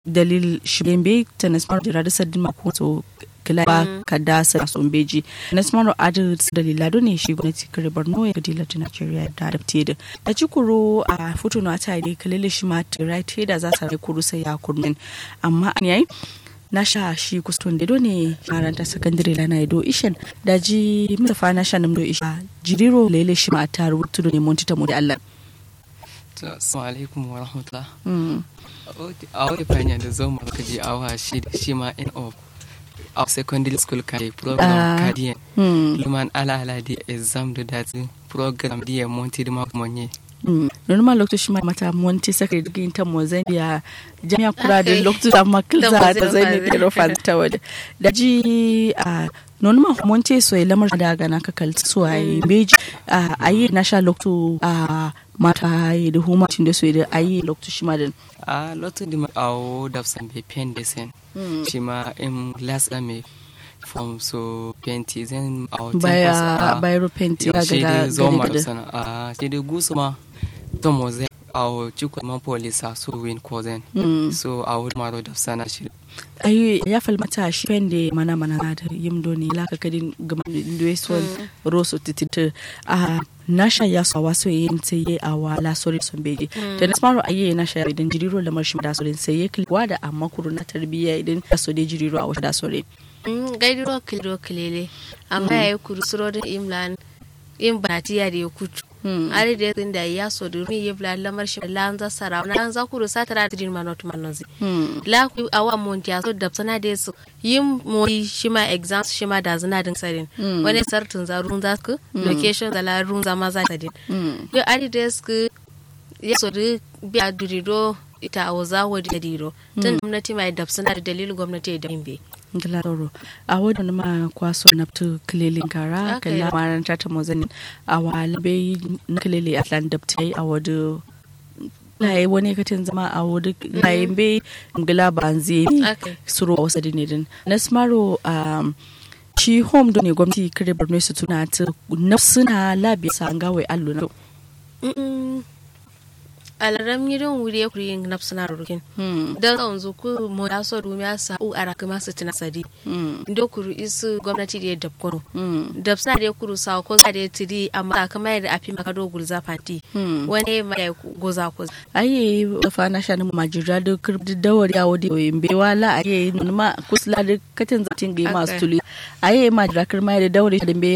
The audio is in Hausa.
dalil shibembe tanesmaro jirada sadin mako to kila ba ka da sa sombeji tanesmaro adil dalila do ne shi gwamnati kare borno ya gadi latin nigeria da adapte da da ci kuro a foto na ta ne kalile shi ma right da za sa kuro sai ya kurmin amma an yayi na sha shi kuston da ne maranta sakandare lana do ishen da ji mutafa na sha namdo isha jiriro lele shi ma ta rubutu ne monti ta mu da Allah Assalamu alaikum wa rahmatullah. A wani fanya da zo mu ka je awa shi shi ma in of a secondary school kai program kadiyan. Luman ala ala di exam da dati program di ya monti da makonye. Normal lokto shi ma mata monti sakari digin ta mo zambia jami'a kura da lokto da makilza da zai ne da fanta waje. Da ji a non ma monte so e lamar da gana ka kalti so ai beji a yi na sha lokto a mata yi da huma cin da so da ayi lokto shi ma da a lokto di awo da san be pen de sen shi ma in last ame from so penti zen awo baya bayro penti ga ga zo ma sana a shi da gusu ma to mo zen awo chiko ma polisa so win ko zen so awo maro da sana shi ayi ya falmata shi pende mana mana da yimdo ne laka kadin gama ndwesol roso titita a nasha ya so waso yin sai a wala sori sun beje da na smaro ayi na sha idan jiriro lamar shi da sori sai ya kilwa da amma kuru na tarbiyya idan ya so da jiriro a wata da sori gaidiro kiliro kilele amma yayi kuru suro da imlan in batiya da ya kutu ari da yasin da ya so domin ya bla lamar shi la za sara na an za kuru satara tidin manot manozi la ku awa mon ya so da sana da su yin mo shi ma exams shi ma da zina din sadin wani sartun za run za ku location da la run za ma za sadin yo ari da su ya so da biya durido ita a waza wa da diro tun gwamnati mai da suna da dalilin gwamnati da yin Gladoro a wadda ma kwaso na fito kilelin kara kalla maran ta mozanin a walabe na kilele atlan da ta yi a wadda laye wani katin zama a wadda laye be ngila ba zai suro a wasu dinidin na smaro shi home don ne gwamnati kare borno su tuna ta na suna labi sa an gawai allo na alaram yirin wuri ya kuri yin nafsuna rukin don tsawon zuku mo ya so dumi ya sa u ara kuma su tuna sadi ndo kuru isu gwamnati da ya dabkono dabsuna da ya kuru sa ko za da ya tiri amma kama yadda afi maka do gulza fati wani ma ya goza ko aye da fa na shanin majira da kirdi dawar ya wadi yin bewa la aye ma kusla da katin zatin ga masu tuli aye majira kirma da dawar da be